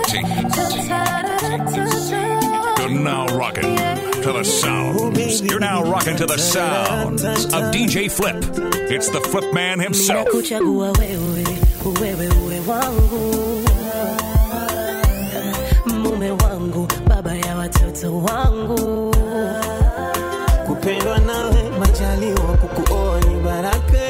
You're now rocking to the sounds. You're now rocking to the sounds of DJ Flip. It's the Flip Man himself. Nimekuchagua wewe, wewe uwe wangu, mume wangu, baba ya watoto wangu. kupendwa nawe majaliwa kukuoa ni baraka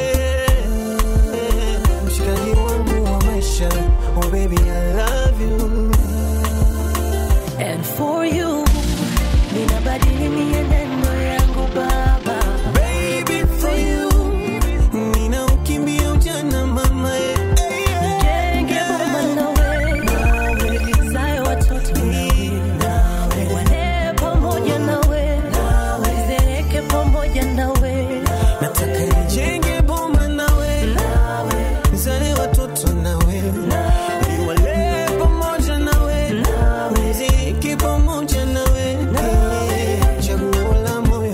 mshikaji wangu wa maisha oh baby I love you And for you, ninabadili mienendo yangu baba. baby for you nina ukimbia ujana mama eh, eh, eh. Nijenge boma nawe, nizae watoto nawe, niwalee pamoja nawe, nizeeke pamoja nawe, nataka nijenge boma nawe nizale watoto nawe niwalee pamoja nawe niziki pamoja nawe Eh, chaguo la moyo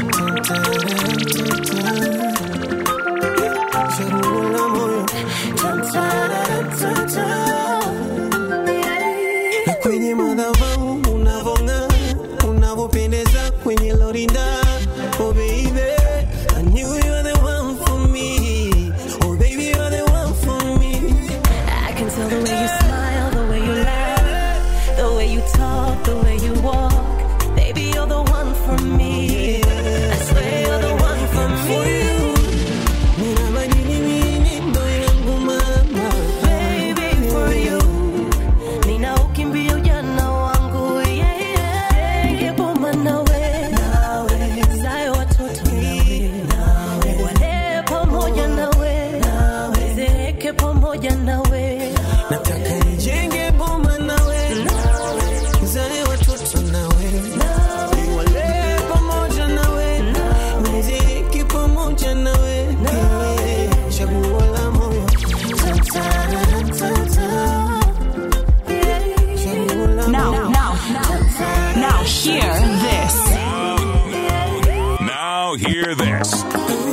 chaguo la moyo na kwenye madhabahu unavong'aa unavyopendeza kwenye lorinda oh baby I knew you were the one for me oh baby you're the one for me I can tell the way you smile, the way you laugh, the way you talk, the way you walk. Baby, you're the one for me. I swear you're the one for for me. you ninabadili mienendo yangu mama Baby, for you. Nina ukimbia ujana wangu, yeah, yeah. Nige boma nawe, nawe. Zae watoto nawe, walee pamoja nawe, zeeke pamoja nawe, nataka nijenge boma nawe nizale watoto nawe niwalee pamoja nawe niziki pamoja nawe Eh, chaguo la moyo chaguo la Now, moyo now, now, hear this. Now hear this.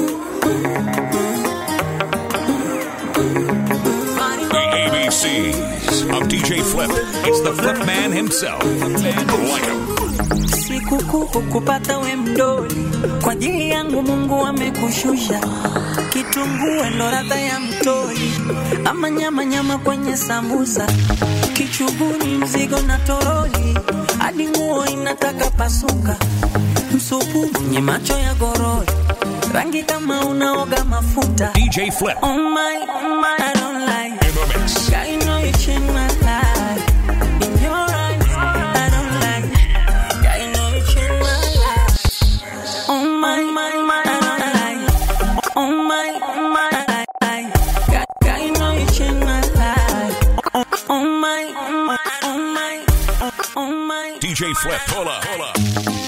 The ABCs of DJ Flip. It's the Flip Man himself. Like him. Sikukuu kupata we mdoli, kwa ajili yangu Mungu amekushusha. Kitunguu ndo ladha ya mtoli, ama nyama nyama kwenye sambusa, kichuguni mzigo na toroli, hadi nguo inataka pasuka, msupu mwenye macho ya gorori, rangi kama unaoga mafuta. DJ Flip Oh my, oh my, I don't like in the mix. I know you changed my life. In your eyes, I don't like. I know you changed my life. Oh my, my, my, I don't like. Oh my, oh my, I like. I know you changed my life. Oh, oh my, oh my, oh my, oh my. DJ Flip, pull up, pull up.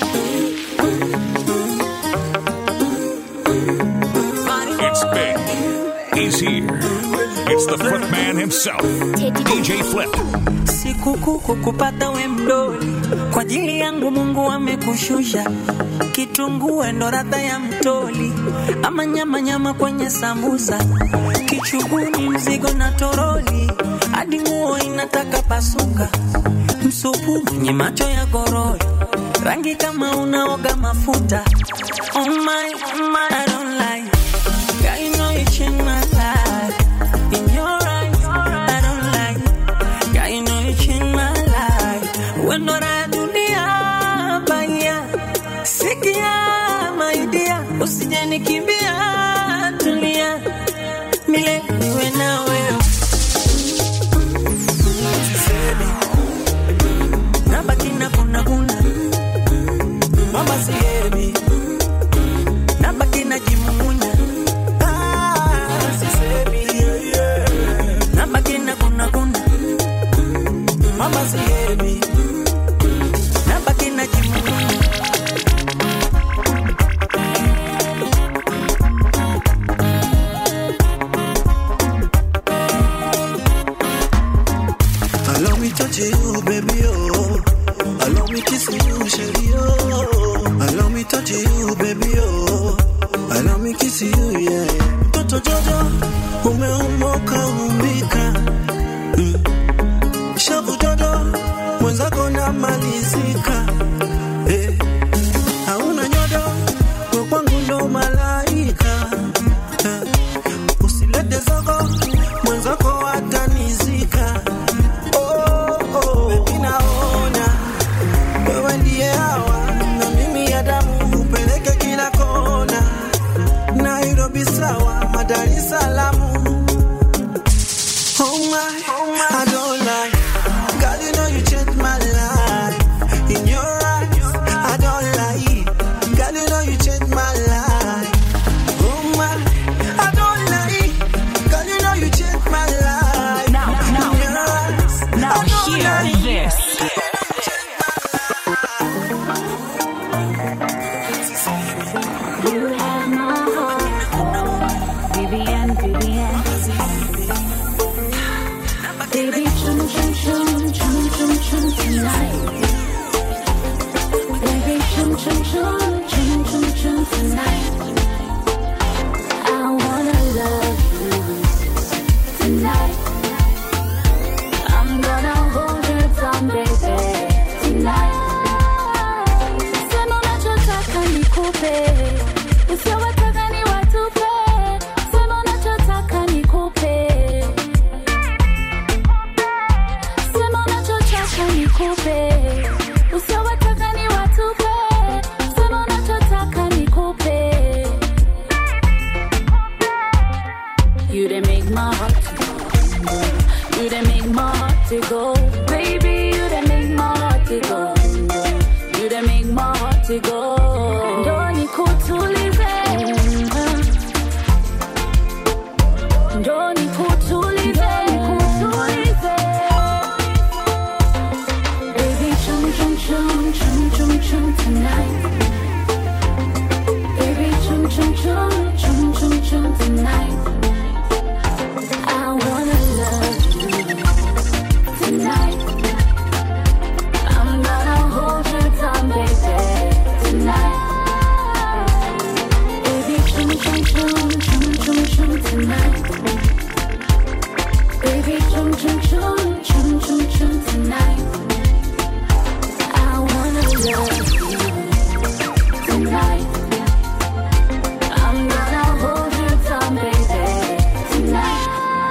It's big. He's here. It's the Flip Man himself. DJ Flip. Sikukuu kupata we mdoli, kwa ajili yangu Mungu amekushusha. Kitunguu ndo ladha ya mtoli, ama nyama nyama kwenye sambusa, kichuguni mzigo na toroli, hadi nguo inataka pasuka, msupu mwenye macho ya gorori, rangi kama unaoga mafuta. Oh my, oh my, I don't like. I know you changed my life. In your eyes, I don't like. I know you changed my life. When not I dunia baya. Sikia my dear, usije nikimbia tulia. Milele niwe na wewe. Nabaki na kuna kuna. Mama sihemi. Nabaki na jimumunya. Ah, sisemi. Nabaki na kuna kuna. Mama sihemi. Nabaki na jimumunya. Allow me touch you, baby, oh. Allow me kiss you, sherry, oh. Allow me touch you, baby, oh. Allow me kiss you, yeah. Toto Jojo, umeumoka umbika. Mm. Shavu Jojo, You have my heart. Vivian, Vivian. Baby, chum chum chum chum chum chum tonight. Baby, chum chum chum chum chum chum tonight. I wanna love you tonight. I'm gonna hold you down, baby, tonight. Sema unachotaka nikupe, usiowataka ni watupe. Sema unachotaka nikupe, sema unachotaka nikupe, usiowataka ni watupe. Sema unachotaka nikupe. You done make my heart to go. You done make my heart to go. Baby, you done make my heart to go. You done make my heart to go. Ndo nikutulize. Ndo nikutulize. Nikutulize. Baby, chum chum chum chum chum chum tonight. Baby, chum chum chum chum chum chum tonight. I wanna love you tonight. I'm gonna hold you down, baby, tonight. Baby, chum chum chum chum chum chum tonight. Baby, chum chum chum chum chum chum tonight. I wanna love you tonight. I'm gonna hold you down, baby, tonight.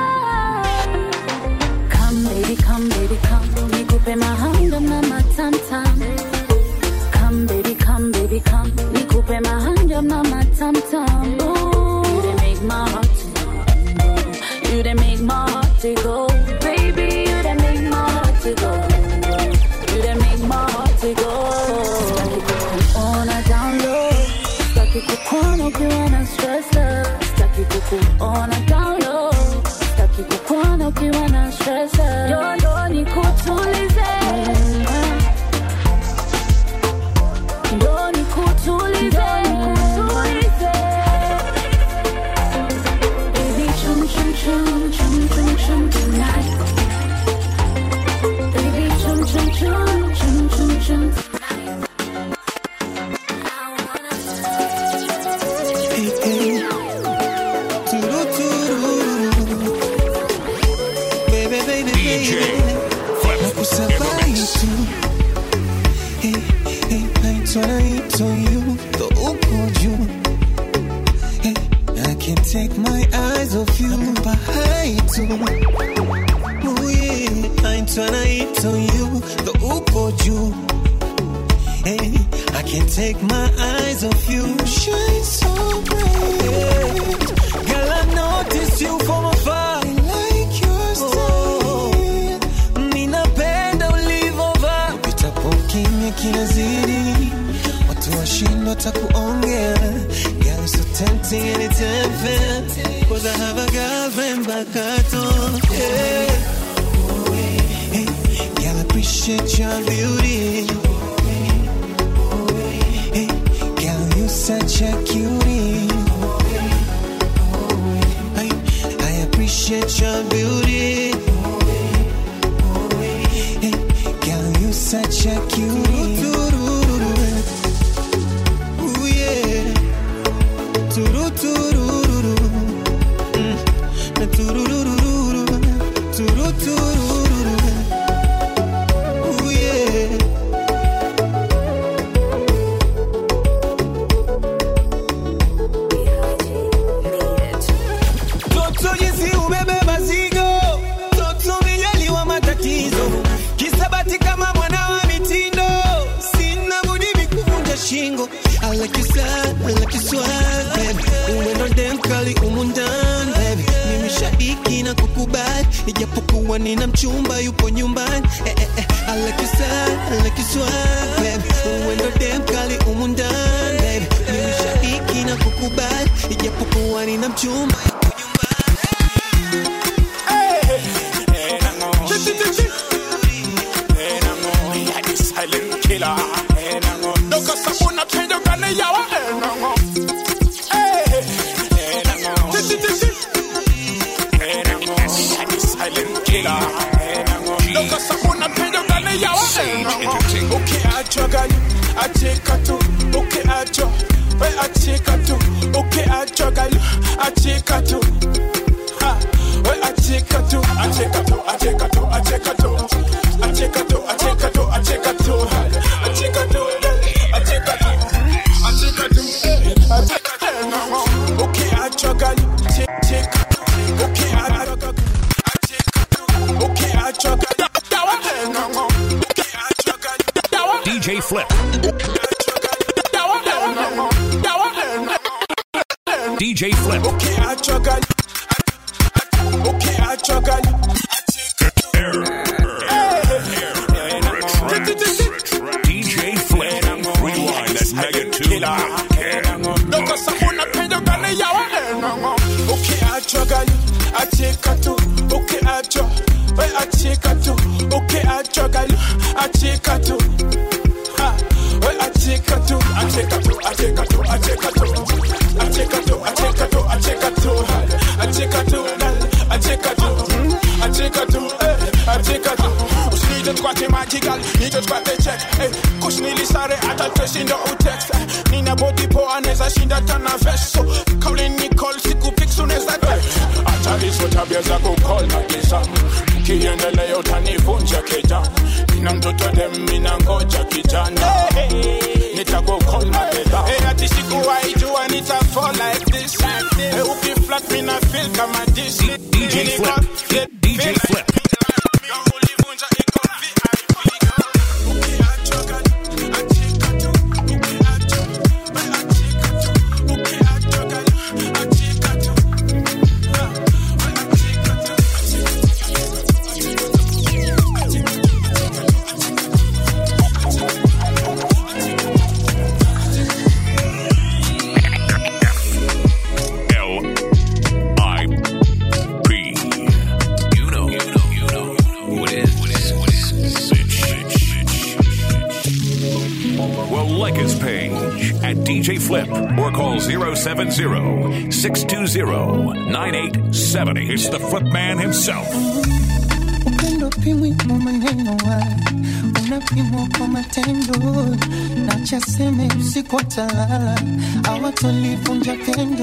Come, baby, come, baby, come. Nikupe mahanga mama tam tam. Come, baby, come, baby, come. Nikupe mahanga mama tam tam. Ooh, you done make my heart to You done make my heart to go. Baby, you done make my heart to go. You done make my heart to go. Staki kukuona down low. Staki kukuona ukiwa na stress love. Staki kukuona down low. Staki kukuona ukiwa na stress love. Yo, ndo nikutulize. Ndo nikutulize. Nikutulize. Baby, chum chum chum chum chum chum tonight. Baby, chum chum chum chum chum chum tonight. I wanna Hey, hey. Turu, turu. Baby, baby, DJ baby. Flip Nakusabai tu. Hey, hey, naitwa naitwa you, ndo uko juu. Hey, I can't take my eyes off you. Nakupa hai tu. Oh yeah, naitwa naitwa you, ndo uko juu. Hey, I can't take my eyes off you. Shine so bright. Girl, I notice you from afar. I like your style. Ninapenda ulivovaa. Upitapo kimya kinazidi. Watu washindwa takuongea. Girl, so tempting and it's unfair. Cause I have a girlfriend back at home. Yeah. Hey, girl, I appreciate your beauty. Hey, girl, you such a cutie. I, I appreciate your beauty. Hey, girl, you such a cutie. Ooh, yeah. Turu-turu-ru-ru. Mm. Na turu-ru-ru-ru. Turu-turu-ru-ru. Ooh, yeah. Toto jinsi ubebe mazigo, toto mijaliwa matatizo, kisabati kama mwana wa mitindo, sina budi mikuvunja shingo. I like you sad, I like you swag, baby. Uwendo dem kali umu ndani, baby. Mimi shabiki na kukubali, ijapokuwa nina mchumba yupo nyumbani. Eh, eh, eh. I like you sad, I like you swag, baby. Uwendo dem kali umu ndani, baby. Mimi shabiki na kukubali, ijapokuwa nina mchumba yupo nyumbani. silent killer. Look at someone change the gun, yawa. ukiachwa gali achika tu ukiachwa we achika tu ukiachwa gali achika tu Ha, we achika tu achika tu achika tu achika tu achika tu achika tu achika tu achika tu achika tu achika tu achika tu ukiachwa gali achika tu ukiachwa gali ukiachwa gali ukiachwa gali DJ Flip. DJ Flip. ukiachwa gali ukiachwa gali DJ Flip. Rewind that mega tune. Doko sabuna pendo gani yawa ukiachwa gali achika tu ukiachwa we achika tu ukiachwa gali achika tu Ha, we achika tu achika tu achika tu achika tu achika tu achika tu achika tu achika tu achika tu achika tu eh, achika tu usije tukwate magical nije tukwate check eh, kushnili sare hata tushinda utext eh, nina body poa neza shinda tana veso kauli nicole siku pics unaweza text acha hizo tabia za kukol na kisa kiendelea utanivunja kita nina mtoto dem mina ngoja kijana nitakukol mapema hey, ati sikuwahi jua nita fall like this hey, ukiflat mina feel kama this DJ Flip. DJ Flip. ulivunja iko ukiachwa gali achika tu ukiachwa we achika tu ukiachwa gali achika tu Ha, we achika tu L I P. You know, you know, you know what is what is what is Sitch. Well, like his page at DJ Flip or call 070 620 9870. It's the Flip Man himself. upendo pimwi kwa maneno wala unapimwa kwa matendo na chaseme usiku watalala awatolivunja pendo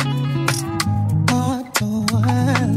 awatowala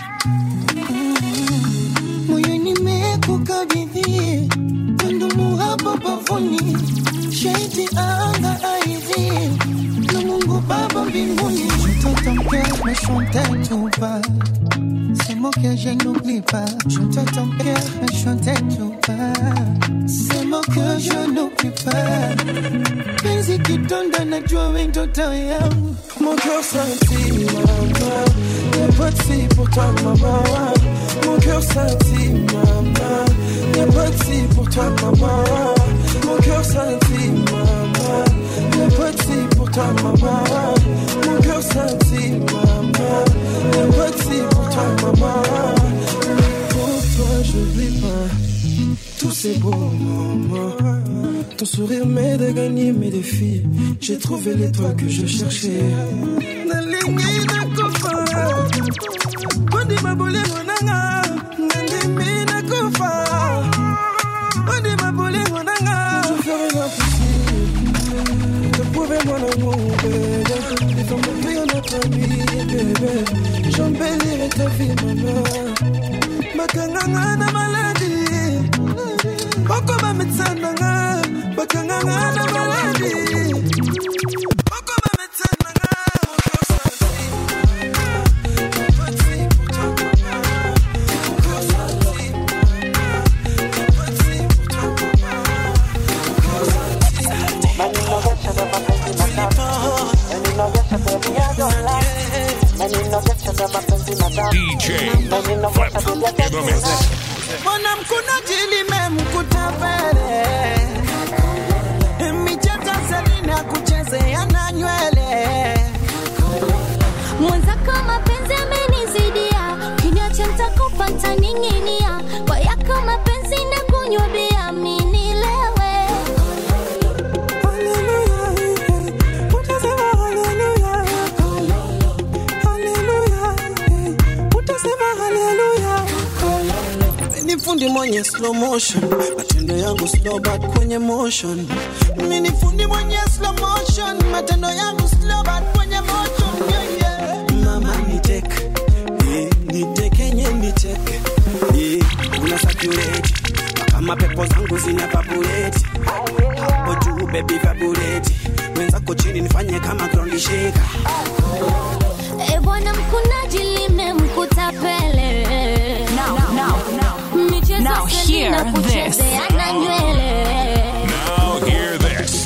moyo nimekukabidhi wendumu hapo bavuni shaiti anga aidhi na mungu baba mbinguni mtoto mkeo na shonte tupa C'est moi que je n'oublie pas. Je te ton cœur, mais je t'aime pas. C'est moi que je n'oublie pas. Penzi kidonda najua we ndoto yangu. Mon cœur scintille, maman. Y'a pas de fille pour toi, maman. Mon cœur scintille, maman. Y'a pas de fille pour toi, maman. Mon cœur scintille, maman. Y'a pas de fille pour toi, maman. Mon cœur scintille, maman. Y'a pas de fille pour toi, maman. Pour toi, je n'oublie pas. Tout c'est beau, maman. Ton sourire m'aide à gagner mes défis. J'ai trouvé l'étoile que je cherchais. Nalingi nakufa, Wandi mabolengo nanga, nandimi nakufa. Wandi mabolengo nanga, je ferai l'impossible. De prouver mon amour, bébé. Et ton m'ouvrir notre nuit, bébé. J'embellirai ta vie, maman. Bakanganga na maladie. Boko ba médecin nanga, bakanganga na maladie. Boko ba médecin nanga, DJ Flip in the mix. Mbona mkunaji limemkuta pele micheza selina kuchezea na nywele mwenzako mapenzi amenizidia kiniacha ntakufa ntaning'inia kwa yako mapenzi na kunywa bia minilewe ni fundi mwenye slow motion, but you matendo yangu slow but kwenye motion mimi ni fundi mwenye slow motion matendo yangu slow but kwenye motion yeah, yeah. mama niteke eh, nitekenye niteke eh, una saturate kama pepo zangu zina vaburate hapo juu baby vaburate wenzako chini nifanye kama ground shaker E bwana mkunaji limemkuta pele Now, now, now. michezo Now hear Selina this. kuchezeana nywele Now hear this.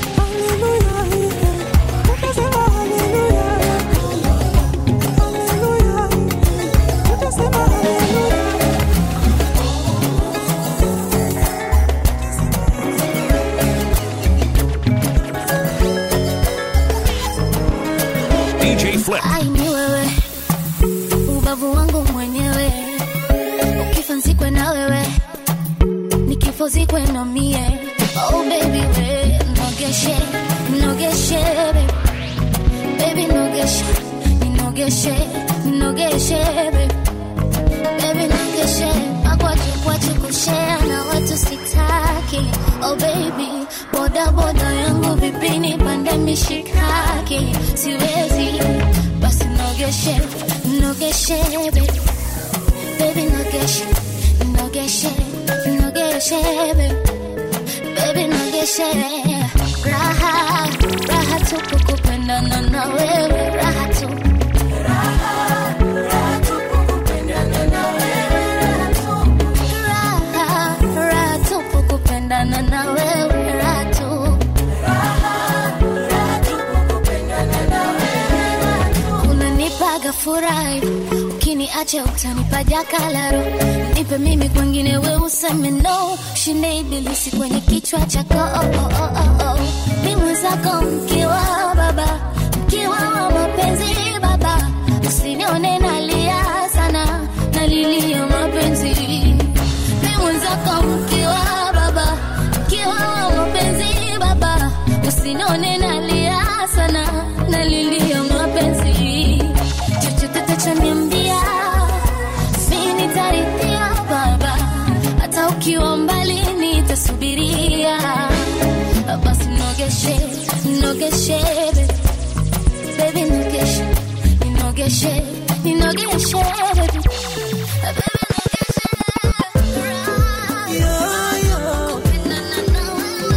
DJ Flip. ai ni wewe ubavu wangu mwenyewe ukifa nzikwe na wewe nikifo zikwe na mie oh baby we nogeshe nogeshe baby baby nogeshe ninogeshe ninogeshe baby baby nogeshe makwache kwache kushea na watu sitaki oh baby boda boda yangu vipini pande mishikaki siwezi basi nogeshe nogeshe baby baby nogeshe nogeshe nogeshe baby baby nogeshe raha raha tu kukupendana na wewe raha tu raha raha tu kukupendana na wewe raha tu unanipaga furahi ukiniacha utanipa jakalaro nipe mimi kwengine we useme no shinde ibilisi kwenye kichwa chako oh, oh, oh, oh, oh. mi mwenzako mkiwa baba mkiwa wa mapenzi baba usinione nalia sana nalilia mapenzi mi mwenzako mkiwa baba mkiwa wa mapenzi baba usinione nalia sana nalilia mapenzi chochote tachoniambia mi nitarithia baba hata ukiwa mbali nitasubiria basi nogeshe nogeshe baby. baby nogeshe ninogeshe ninogeshe baby. Baby, nogeshe. Na, na, na,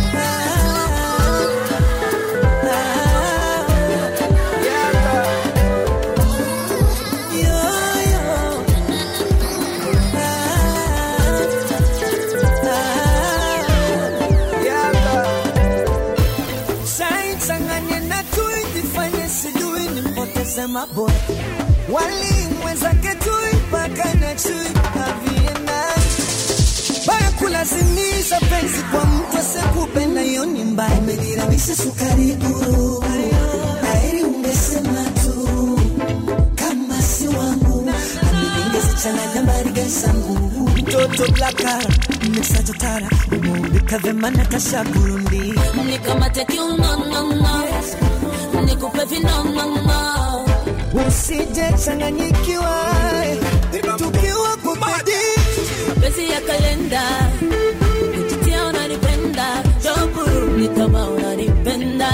Changanye na tui jifanye sijui nimpoteze maboy walimwezake tui mpaka na chui aviena baya kulazimisha penzi kwa mtu asekupenda hiyo ni mbaya umejiramisha sukari guru aeri ungesema tu kama si wangu ningesichanganya mbariga sangu mtoto blakara mesajotara umeumbika vema natasha burundi nikamate kiunonono nikupe vinonono usije changanyikiwa tukiwa kupedi mapenzi ya kalenda kujitia unanipenda joburu kama unanipenda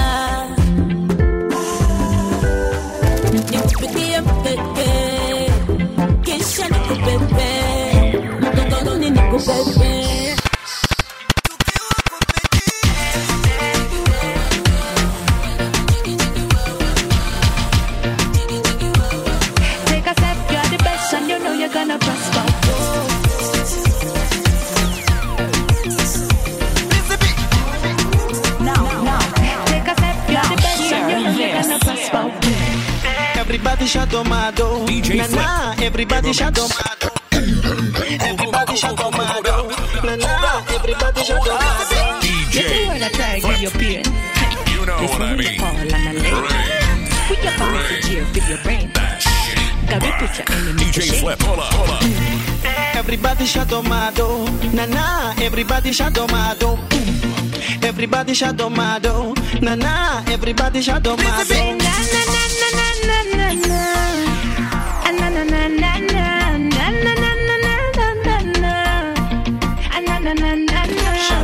nikupigie mpepe kisha nikupepe mgongoni nikupepe Take a step, you're the best, and you know you're gonna prosper. Now, now, Take a step, you're the best, and you know you're Hear gonna this. prosper. Everybody shadomado. DJ Na na, Flip. everybody Give 'em a shadomado. Everybody shadomado. Na na, everybody shadomado. DJ When I try to give you pain, You know what I mean. fall and I lay. Bring Put your promise here, fill your brain. that shit. Got me put your enemy to DJ shame. Flip, hold up, hold up. Everybody shadomado. Na na, everybody shadomado. Everybody shadomado. Na na, everybody shadomado. Say na na na na na na na na. Ah, na na na na na. Na na na na na na na na. Ah, na na na na na.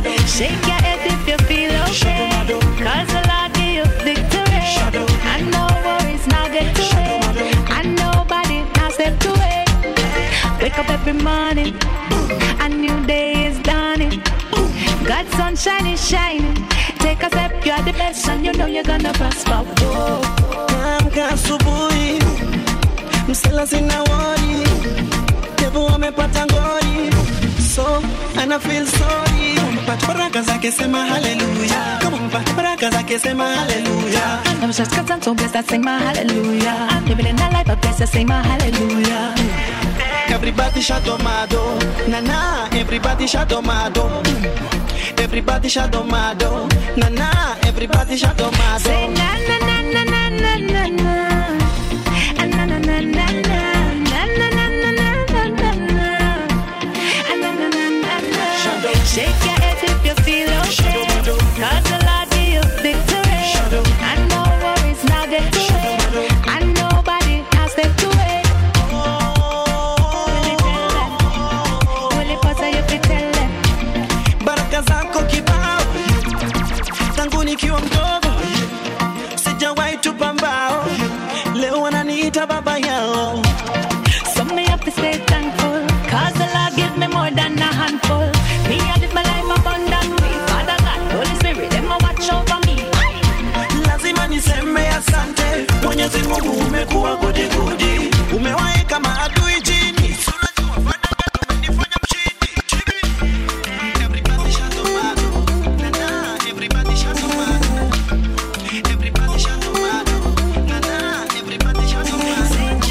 Shake your head if you feel okay. Cause the Lord give you victory. And no worries now get to it. And nobody now step to it. Wake up every morning. A new day is dawning. God's sunshine is shining. Take a step, you're the best, and you know you're gonna prosper. Whoa. Amka asubuhi, msela sina wori, devu amepata ngori, so ana feel sorry. Kama mpata baraka zake sema haleluya, kama mpata baraka zake sema haleluya. I was just cause I'm so blessed, I sing my hallelujah. I'm living in a life of blessed, I sing my hallelujah. Everybody shadomado, na na, everybody shadomado. Everybody shadomado, na na, everybody shadomado. Say na na na na na na na na. Ah, na na na na na. Na na na na na na na na. Ah, na na na na na. Shake your head if you feel okay. Cause the Lord give you victory. And no worries now get to it. And nobody now step to it. Will it tell them? Will it pass you fi tell them? baraka zako kibao tangu nikiwa mdogo sijawahi tupa mbao leo wananiita baba yao So me have to stay thankful Cause the Lord give me more than a handful Me I live my life abundantly Father God, Holy Spirit, them a watch over me lazima niseme asante mwenyezi mungu umekuwa gudigudi umewaeka maadui chini Si unajua fadaka tumenifanya mshindi Everybody shadomado. Na na, everybody shadomado. Everybody shadomado. Na na, everybody shadomado.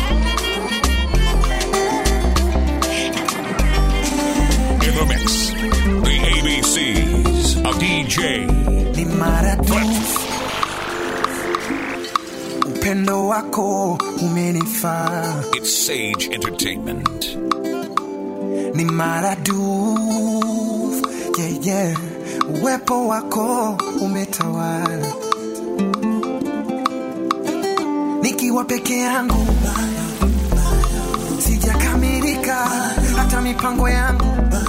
In the mix, the ABCs of DJ. ni maradufu upendo wako umenifaa It's Sage Entertainment. ni maradufu yeah, yeah. uwepo wako umetawala nikiwa peke yangu sijakamilika hata mipango yangu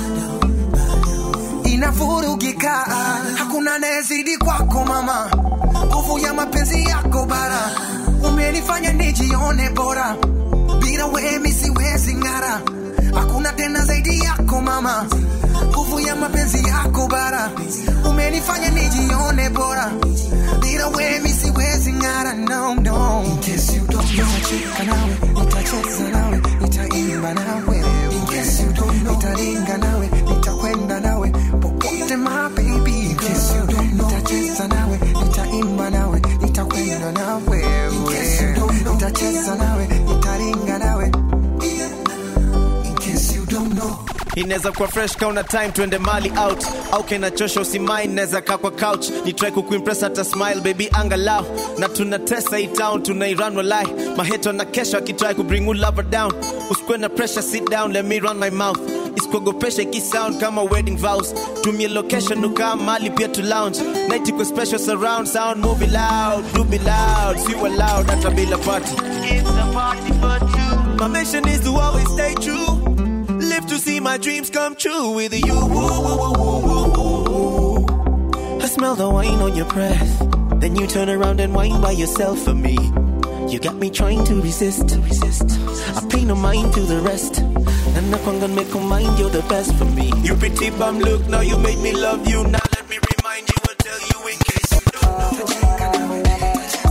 inavurugika hakuna anayezidi kwako mama nguvu ya mapenzi yako bara umenifanya nijione bora bila wemi siwezi ng'ara hakuna tena zaidi yako mama nguvu ya mapenzi yako bara umenifanya nijione bora bila wemi siwezi ng'ara no, no. In case you don't know, nitacheka nawe nitacheza nawe nitaimba nawe In case you don't know, nitaringa nawe nitakwenda nawe popote my baby In case you don't know, nitacheza nawe nitaimba nawe nitakwenda nawe In case you don't know, nitacheza nawe nitaringa nawe In case you don't know inaweza kuwa fresh kauna time tuende mali out au kenachosha usimai naweza kaa kwa couch ni try kukuimpress hata smile baby angalau na tunatesa hii town tunairan walai maheto na kesho akitry kubring you lover down usikwe na pressure sit down let me run my mouth isikuogopesha ikisound kama wedding vows tumie location ukaa mali pia to lounge night iko special surround sound movie loud do be loud si loud hata bila party it's a party for two my mission is to always stay true Live to see my dreams come true with you. I smell the wine on your breath. Then you turn around and whine by yourself for me. You got me trying to resist. resist. I pay no mind to the rest. And I'm gonna make a mind you're the best for me. You pretty bum look, now you made me love you. Now let me remind you, I'll tell you in case you don't know.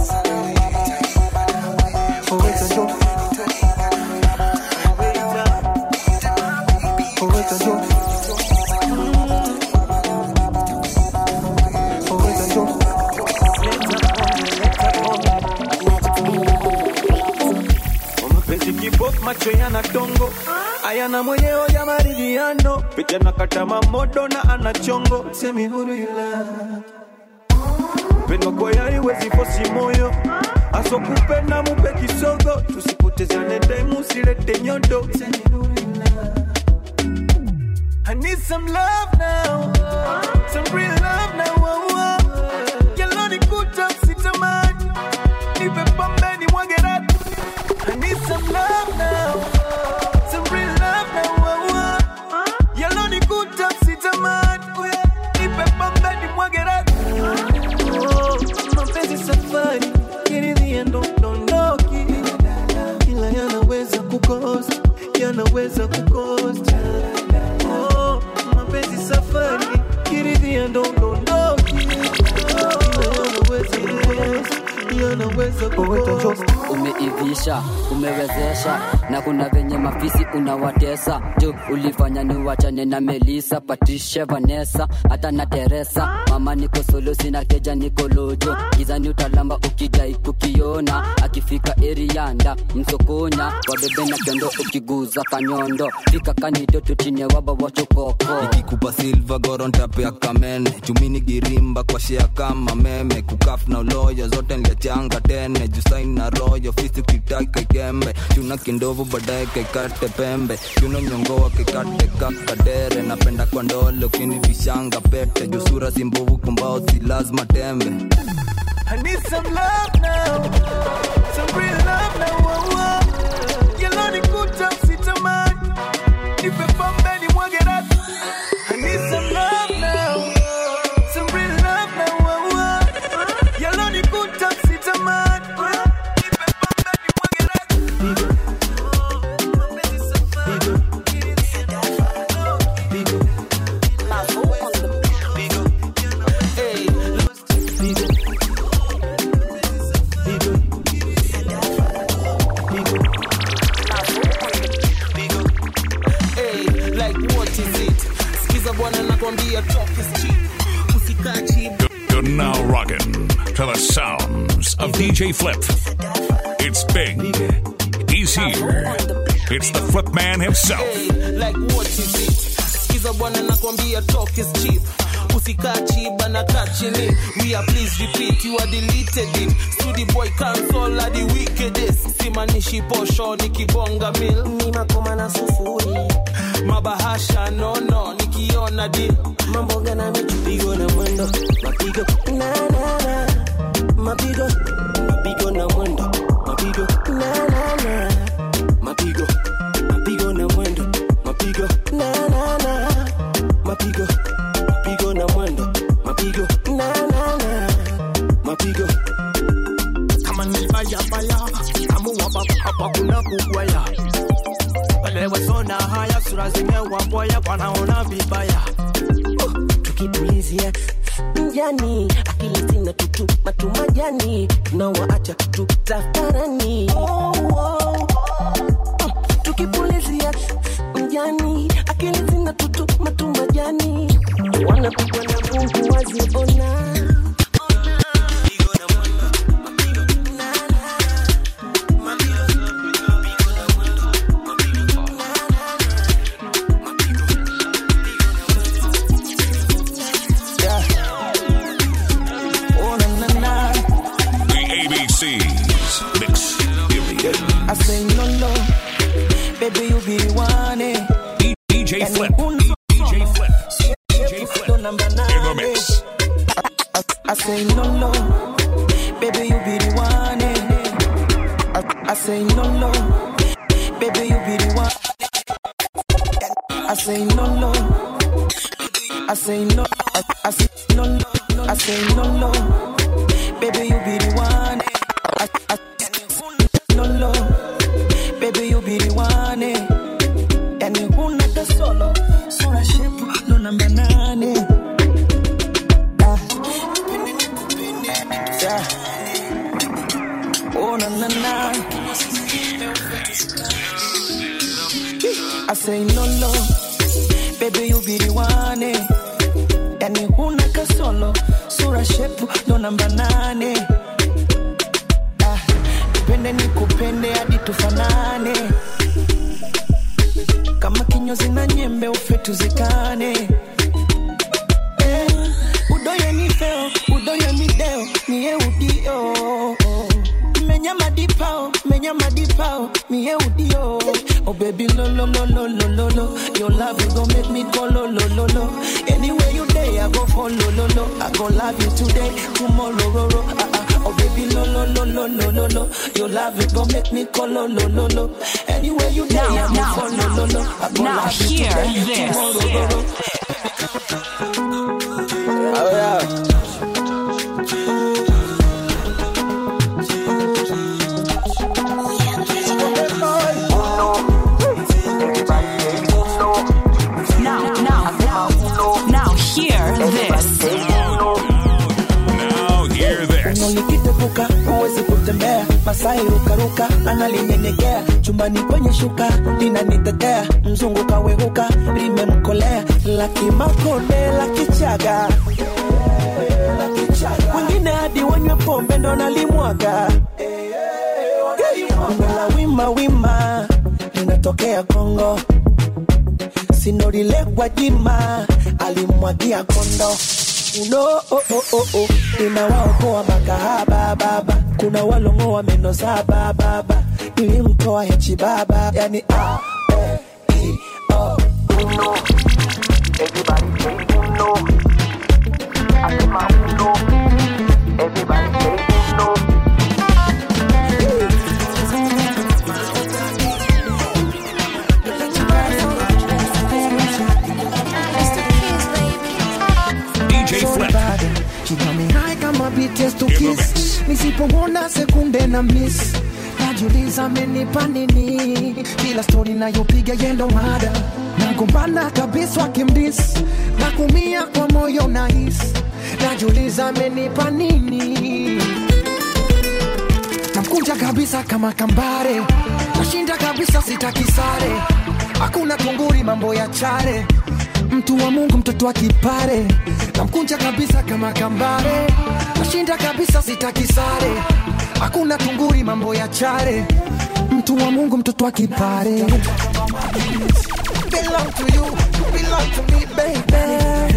mapenzi kibok macho yana tongo ayana mwenyewe ya maridhiano vijana kata mamodo na ana chongo semi huru ila pendwa kwa yai wezi fosi moyo aso kupenda mupe kisogo tusipotezane daimu usilete nyodo semi huru ila I need some love now, some real love now. Oh, oh. Yellow ni kuta sitamani, nipe pombe ni mwage rati. I need some love now, some real love now. Oh, oh. Yellow ni kuta sitamani, nipe pombe naweza kuwa umeivisha umewezesha na kuna venye mafisi unawatesa juu ulifanya ni wachane na melisa patricia vanessa hata na teresa mama niko solo sina keja niko lojo gizani utalamba ukidai kukiona akifika erianda msokonya wabebe na kendo ukiguza kanyondo fika kanido tutine waba wachokoko ikikupa silva gorontapea kamene chumini girimba kwa shea kama meme kukaf na uloyo zote nliachanga tene jusain na royo fisi kitaka ikembe chuna kindovu baadaye kaikate pembe chuno nyongoa kikate kakadere napenda kwa ndole ukinivishanga pete jusura simbovu kumbao si lazima tembe I need some love now, some real love now. Oh, oh. Yellow ni kuta usitamani, nipe pombe ni mwage rasi. I need some love now, some real love now. Oh, oh. Yellow ni kuta usitamani, nipe pombe ni mwage rasi. Hey, like what is it? Sikiza bwana nakwambia talk is cheap. Usikaa cheap. You're now rocking to the sounds of DJ Flip. It's big. He's here. It's the Flip Man himself. Hey, like what is it? Sikiza bwana nakwambia talk is cheap. Usikaa chiba na kaa chini. We are please repeat, you are deleted it. Studi boy cancel are the wickedest. Simanishi posho nikibonga mil. Ni makoma na sufuri. Mabahasha no no nikiona deal. Mambo gana michupigo na mwendo. Mapigo na na na. Mapigo. Mapigo na mwendo. Mapigo na na na. Mapigo. Mapigo na mwendo. Mapigo na na na. Mapigo. Mapigo na mwendo. Mapigo na na na. Mapigo. kama ni baya baya amua baba hapa kuna kugwaya wale wasona haya sura zimewaboya wanaona vibaya tukipulizia mjani akili zina tutu matumajani tunawaacha tutafarani oh, oh. tukipulizia mjani akili zina tutu matumajani wanapigwa na mungu waziona Oh, na, na, na. The ABCs. Mix. Period. I say no, no, baby, you be the one. eh. DJ Yani Flip. una- DJ Flip. DJ Flip. Ndo namba In the nane. mix. I, I say no, no, baby, you be the one. eh. I, I say no, no, baby, you be the one. I say no, no, I say no, I, I say no, no, I say no, no, baby, you be the one. eh. I, I, no, no, baby, you be the one. eh. Yani huna kasolo, sura shepu, ndo namba nane. Yeah. Oh, na na na. I say no, no. Baby, you be the one. eh. Yani huna kasolo, sura shepu, ndo namba nane. Ah, Nipende nikupende hadi tufanane. Kama kinyozi na nyembe ufe tuzikane. Eh, udoye ni feo, udoye ni deo, niye udio. Menya madipao, menya madipao, niye udio. Oh baby, lo lo lo lo lo lo lo. Your love is gonna make me go lo lo lo lo. Anywhere you day, I go follow lo lo. I go love you today, tomorrow ro ro. Ah ah. Oh baby, lo lo lo lo lo lo lo. Your love is gonna make me go lo lo lo lo. Anywhere you day, I go Now, follow lo lo. I go now love you hear today, this. tomorrow ro ro. Oh yeah. Now, now, now, now, hear this. Now hear this. litepuka huwezi kutembea masai rukaruka analinyenyekea chumbani kwenye shuka linanitetea mzungu kawehuka limemkolea lakimakonde lakichaga wengine hadi wanywe pombe ndo nalimwaga la wima wima linatokea kongo sinorilekwa jima alimwagia kondo uno oh, oh, oh, oh. inawaokoa makahaba baba kuna walongoa meno saba baba ilimtoa hechi baba yani ah, eh, i, oh, uno. Everybody say uno. Asema uno. Everybody say uno. DJ Flip. Hai kama BTS to kiss nisipomwona sekunde na miss najiuliza amenipa nini kila stori nayopiga yendo mada nagombana kabisa wakimdis na kumia kwa moyo nahis najiuliza amenipa nini namkunja kabisa kama kambare nashinda kabisa sitaki sare hakuna kunguri mambo ya chare mtu wa mungu mtoto wa kipare namkunja kabisa kama kambare nashinda kabisa sitaki sare hakuna kunguri mambo ya chare mtu wa mungu mtoto wa kipare belong to you, you belong to me, baby.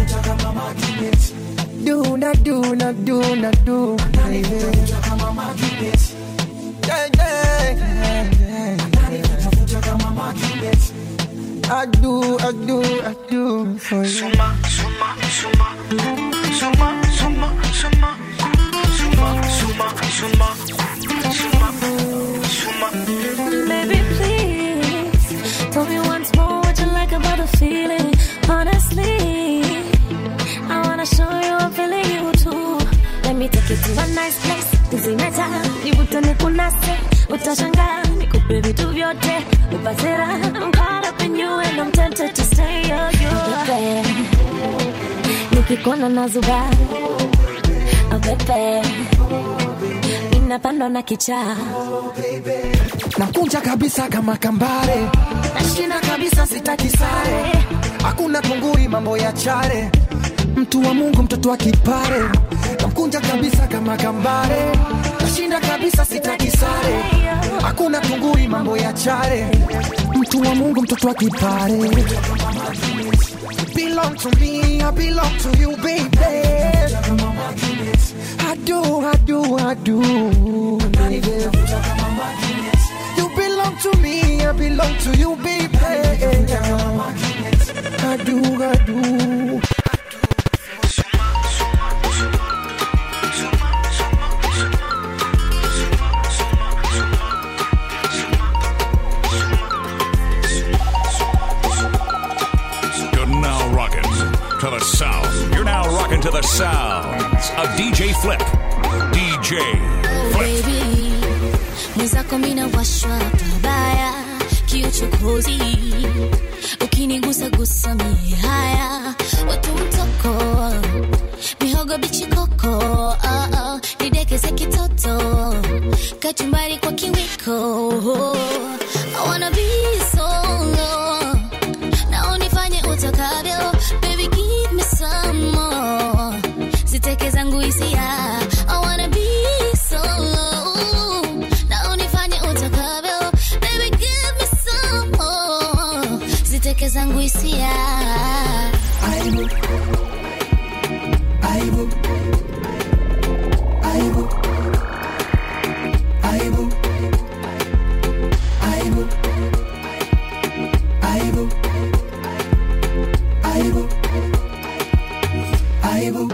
Do na do na do na do, baby. Yeah, yeah, yeah, yeah. I do, I do, I do for you. Suma, suma, suma, suma, suma, suma, suma, suma, suma, suma, Baby, please tell me once more what you like about the feeling. Honestly, I wanna show you I'm feeling you too. Let me take you to a nice place. Kuzimeta, nivute nikunase, utashangaa nikupe vitu vyote, upate raha. I'm caught up in you and I'm tempted to stay. Oh, you Pepe, nikikuona nazuba, oh pepe, inapandwa na kichaa nakunja kabisa kama kambare nashinda kabisa sitaki sare hakuna kunguri mambo ya chare mtu wa mungu mtoto wa kipare namkunja kabisa kama kambare nashinda kabisa sitaki sare hakuna kunguri mambo ya chare mtu wa mungu mtoto wa kipare belong to me i belong to you baby i do i do i do baby. You belong to me, I belong to you, baby. I do, I do. You're now rocking to the sound. You're now rocking to the sounds of DJ Flip. DJ Flip. baby mwenzako mina washwa pabaya kiuchokozi ukinigusa gusa mihaya watu mtoko mihogo bichikoko oh, oh, nidekeze kitoto kachumbari kwa kiwiko I wanna be solo na unifanye utakavyo baby give me some more ziteke zangu hisia I wanna be solo na unifanye utakavyo baby give me some more ziteke zangu hisia Aibu. Aibu. Aibu. Aibu. Aibu. Aibu. Aibu. Aibu.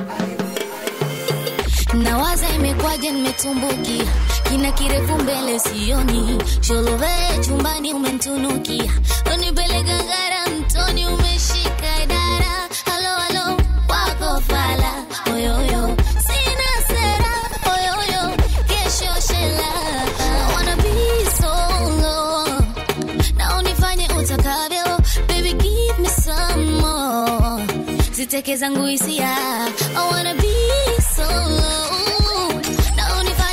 nawaza imekwaje nimetumbukia kina kirefu mbele sioni sholove chumbani umentunukia unipeleka ngara mtoni umeshika idara halo halo wako fala oyoyo sina sera oyoyo kesho shela I wanna be solo na unifanye utakavyo baby give me some more ziteke zangu hisia I wanna be solo na unifanye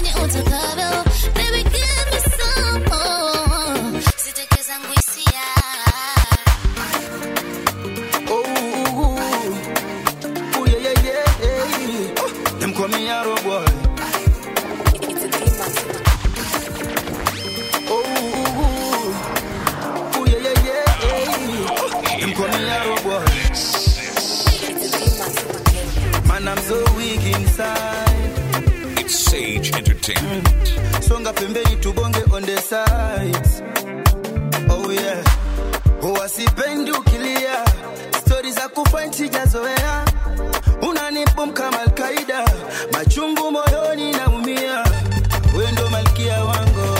songa pembeni tubonge on the sides oh yeah huwa sipendi ukilia stori za kufight sijazoea unanipum kama alkaida machungu moyoni naumia we ndo malkia wangu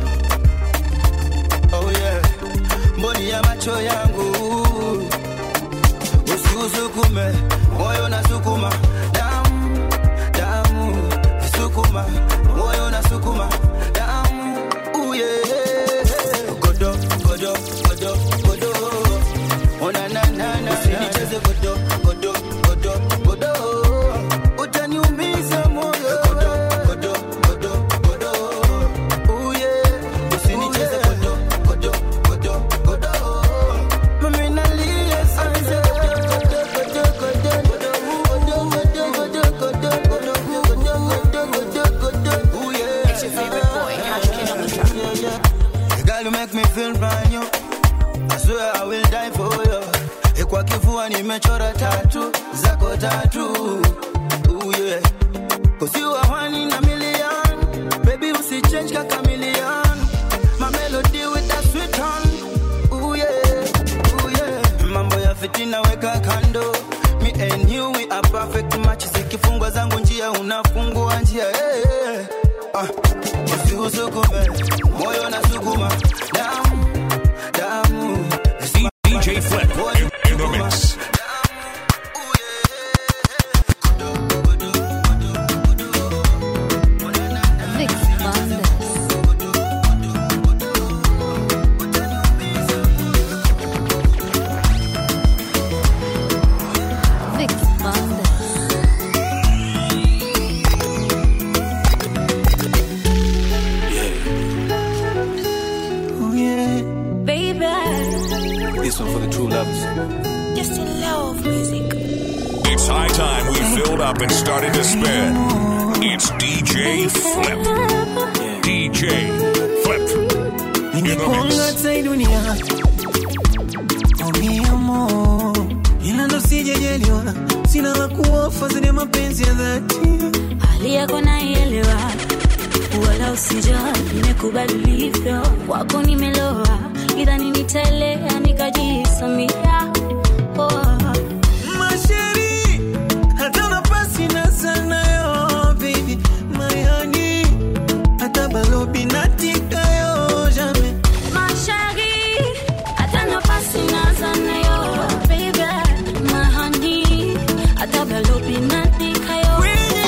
oh yeah mboni ya macho yangu usiusukume moyo nasukuma damu damu sukuma moyo nasukuma damu uye godo godo godo godo ona na na na usinicheze godo godo godo godo utaniumiza moyo godo godo godo godo uye usinicheze godo godo godo godo mami nalia sana Girl, you make me feel brand new. I swear I will die for you. Eh, Kwa kifua nimechora tatu zako tatu. Ooh, yeah. Cause you are one in a million. Baby, usichange ka chameleon. My melody with that sweet tone. Ooh, yeah. Ooh, yeah. Mambo ya fitina weka kando. Me and you we are perfect match. Zikifungwa zangu njia unafungua njia. Hey, hey. Ah, usiusukume moyo nasukuma damu damu DJ Flip in, in the mix. Vix Bandes. Vix Bandes. Oh yeah. Baby, This one for the true lovers. just in love music. It's high time we filled up and started to spin. It's DJ Flip. DJ Flip. In the Ningekuanga mix. hata hii dunia Oh, mi amor. ila ndo sijajaliwa sina la kuofa zile mapenzi ya dhati hali yako naielewa, wala usijali, nimekubali ulivyo, kwako nimeloa, idhani nitaelea nikajisamia. Oh. masheri hata nafasi na sana yo baby my honey hata balobi natika yo jamais Mashari, hata nafasi naza nayo, baby, my honey, hata balobi naandika yo,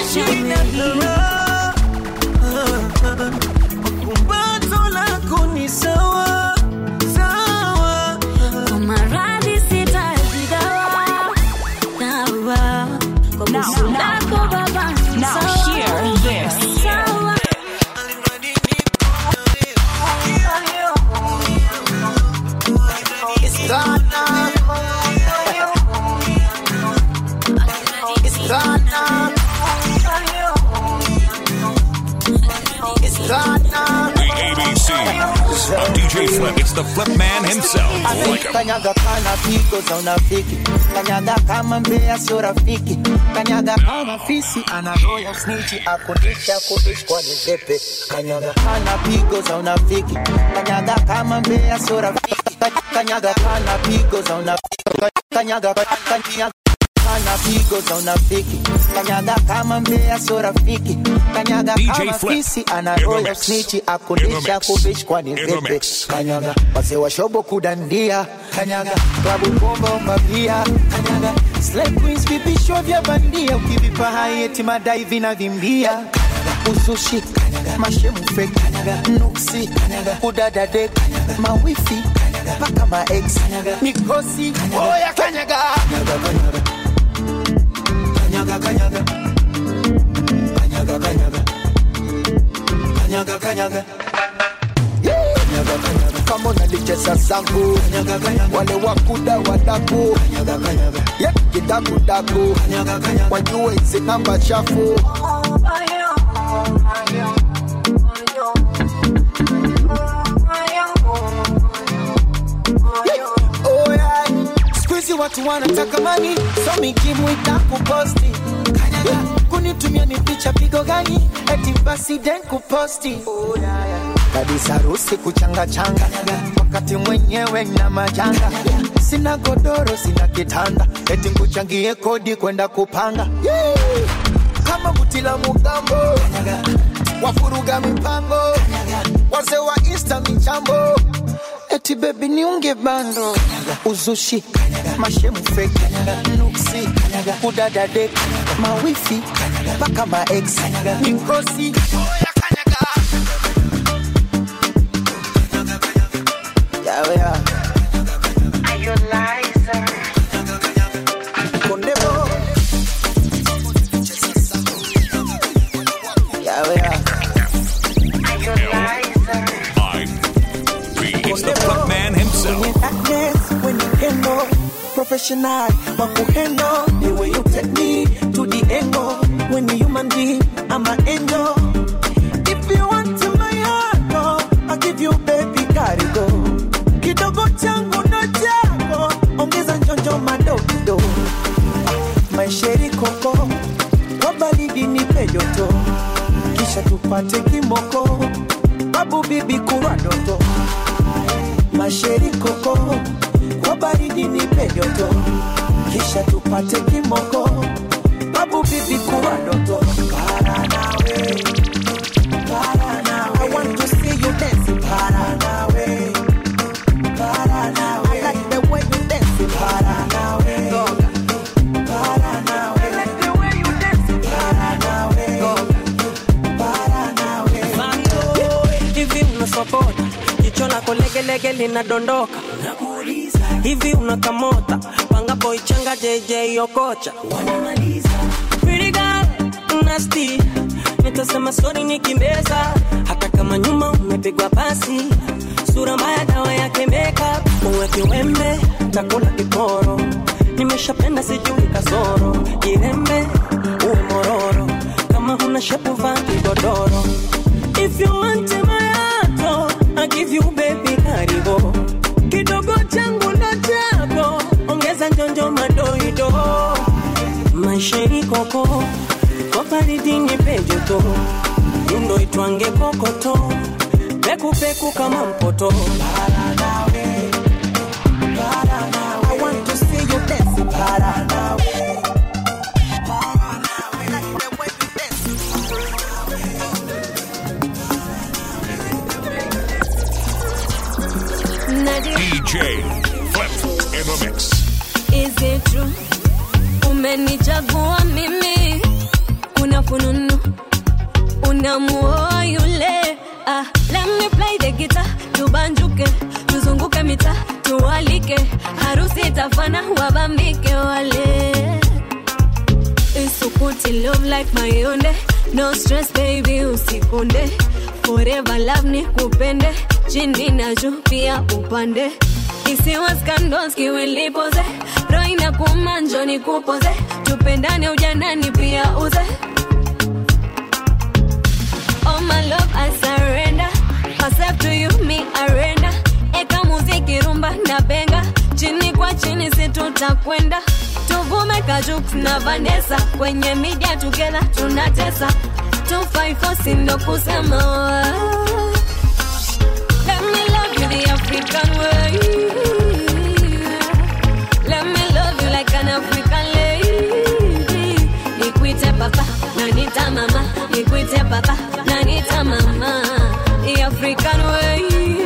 kumbato lako ni sawa sawa Kwa maradhi sitazigawa, dawa. Kwa busu lako baba ni Now sawa, hear this. sawa. It's gone now. It's gone now. It's gone now. The ABCs of DJ Flip. It's the Flip Man himself. Like him. kanyaga kana pigo za unafiki kanyaga kama mbea sio rafiki kanyaga kama fisi ana roho ya snitchi akundisha kudish kwa nizepe kanyaga kana pigo za unafiki kanyaga kama mbea sio rafiki kanyaga kana pigo za unafiki kanyaga kanyaga kana pigo za unafiki kanyaga kama mbea sio rafiki kanyaga DJ kama Flip. fisi ana In the roho ya mix. snitchi In the akundisha mix. kudish kwa In the nizepe mix. kanyaga wazee wa shobo kudandia kanyaga klabu bomba umabia kanyaga slay queens vipisho vya bandia ukivipa hai eti madai vinavimbia kanyaga usushi kanyaga mashemu fake kanyaga nuksi kanyaga kudadade kanyaga mawifi kanyaga paka maex kanyaga mikosi oya kanyaga kanyaga kanyaga kanyaga kanyaga kanyaga kanyaga kanyaga kanyaga Kanyaga, kanyaga. kama unalicheza zangu wale wakuda wadaku Ye, kidakudaku wajue hizi namba chafu Oh, yeah. Siku hizi watu wanataka mani so mikimu itakuposti Kanyaga, kunitumia ni picha pigo gani eti basi den kuposti kabisa harusi kuchanga changa wakati mwenyewe na majanga sina godoro sina kitanda eti kuchangie kodi kwenda kupanga Yeah. kama buti la mugambo wafuruga mipango wazee wa insta michambo eti bebi niunge bando uzushi mashemu feki nuksi kudadade mawifi mpaka maex mikosi yawe ya kondebo yawe ya It's the flip man himself. darkness when you handle professional wakuhandle the way you take me to the angle when you human being I'm an angel if you want to my heart oh, I'll give you baby karigo kidogo changu ndo chako ongeza njonjo madogo maisheri koko kwa baridi nipe joto kisha tupate kimoko babu bibi kurwa doto masheri koko kwa baridi nipe joto kisha tupate kimoko babu bibi kuwa ndoto para nawe para nawe I want to see you dance para nawe para nawe I like the way you dance para nawe para nawe I like the way you dance para nawe para nawe hivi unasokota jicho lako legelege linadondoka hivi unakamota panga boichanga jj okocha Pretty girl, nasty nitasema sori nikimbeza hata kama nyuma umepigwa pasi sura mbaya dawa yake makeup uweke wembe takula kiporo nimeshapenda sijui kasoro jirembe uwe mororo kama huna shepu vaa kigodoro if you want my heart I give you baby karibu kidogo changu ndo chako ongeza njonjo madoido maisheri koko koparidini pejoto yundo itwange kokoto pekupeku kama mpoto para nawe para nawe I want to see you dance para nawe DJ Flip in the mix. Is it true? Umenichagua mimi, una fununu, unamuoa yule. Ah, let me play the guitar, tubanjuke, tuzunguke mita, tuwalike, harusi itafana, wabambike wale. Isukuti love like mayonde, no stress baby, usikonde. Forever love ni kupende, chini na juu pia upande isiwa scandals kiwilipoze roho inakuuma njo nikupoze tupendane ujanani pia uze Oh my love I surrender myself to you me arenda eka muziki rumba na benga chini kwa chini si tutakwenda tuvume kajuk na Vanessa kwenye media together tunatesa 254 sindo kusema Let me love you the African way. Let me love you like an African lady. Nikwite papa, nanita mama. Nikwite papa, nanita mama. The African way.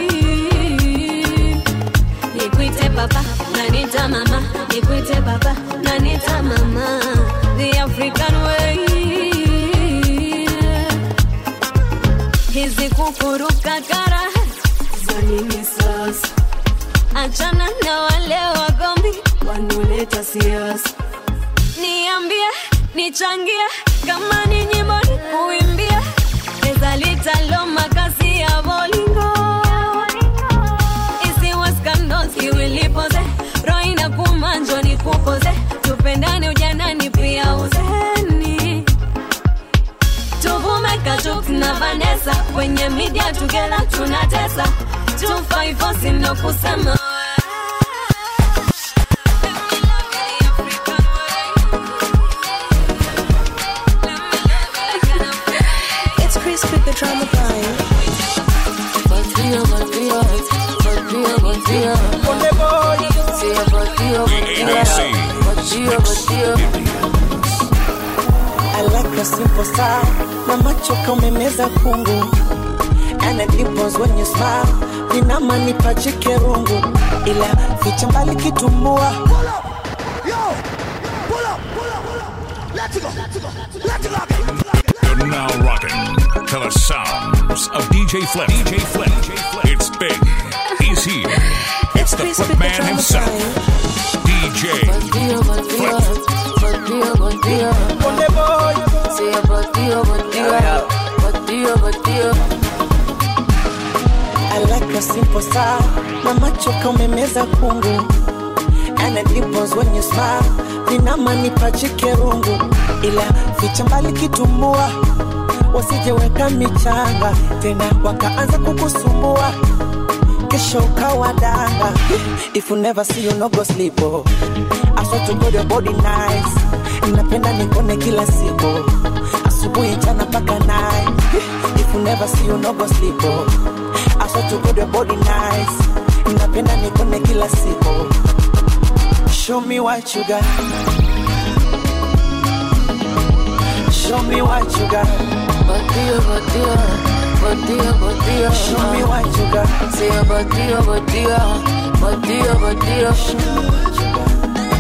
Nikwite papa, nanita mama. Nikwite papa, nanita mama. The African way. Hizi kukuruka kara za nini sasa? Achana na wale wagombi wanaoleta siasa. Niambie, nichangie kama ni nyimbo nikuimbie, pesa litalo makazi ya bolingo isiwe scandals iwilipoze roho inakuuma njo nikupoze tupendane ujanani pia uzeni tuvume kajuk na Vanessa kwenye media together tunatesa 254 sindo kusema tryna find. Botio, botio, botio, botio. Say a botio, botio, botio, botio. I like a simple style na macho kaumemeza kungu and it dimples when you smile vinama nipachike rungu ila ficha mbali kitumbua You're now rocking to the sounds of DJ Flip. DJ Flip. It's big. He's here. It's the Flip Man himself. DJ Botio, botio, botio, botio. Say a botio, botio, botio, botio. I like a simple style na macho kaumemeza kungu and it dimples when you smile vinama nipachike rungu ila ficha mbali kitumbua wasijeweka michanga tena wakaanza kukusumbua kesho ukawa danga if you never see you no go sleep oh. I swear to God your body nice napenda nikone kila siku asubuhi jana mpaka night if you never see you no go sleep oh. I swear to God your body nice napenda nikone kila siku show me what you got show me what you got Botio, botio, botio, botio. Show me what you got. Say a botio, botio, botio, botio.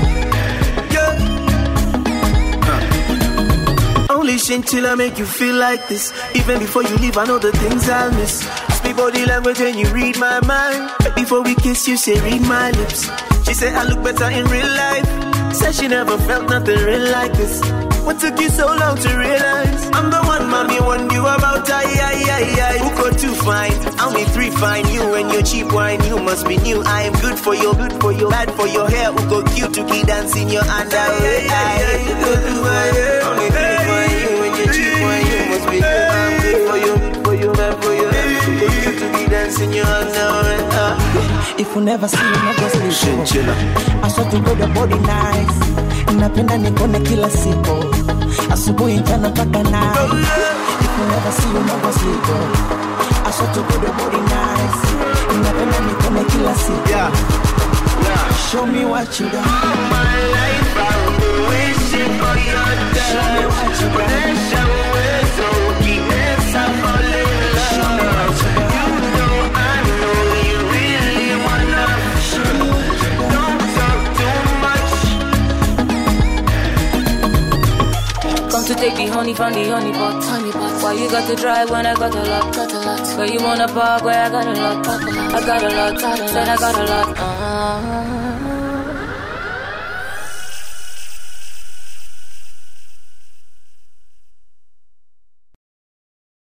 Only till I make you feel like this. Even before you leave, I know the things I'll miss. Speak body language when you read my mind. Before we kiss, you say read my lips. She said I look better in real life. Said she never felt nothing real like this. What took you so long to realize? I'm the one, mommy, one you about. I, I, I, I. Who got two fine? Only three fine. You and your cheap wine. You must be new. I am good for your, good for your, bad for your hair. Who go cute to keep dancing your underwear? I, who go do my hair? Only three fine. You and your cheap wine. You must be new. I'm good for you, good for you, bad for your hair. Who go cute to keep dancing your underwear? Uh. if you never see you never sleep I swear to God your body nice napenda nikone kila siku asubuhi jana mpaka night if you never see you never sleep I swear to God your body nice napenda nikone kila siku show me what you got my life I've been wishing for your touch Show me what you got Pressure away so keep us up fall in love You know I know you really wanna Don't talk too much Come to take the honey from the honey pot. Honey pot. Why you got to drive when I got a lot? Got a lot. Where you wanna park where I got a lot? I got a lot. Said I got a lot. Uh-huh.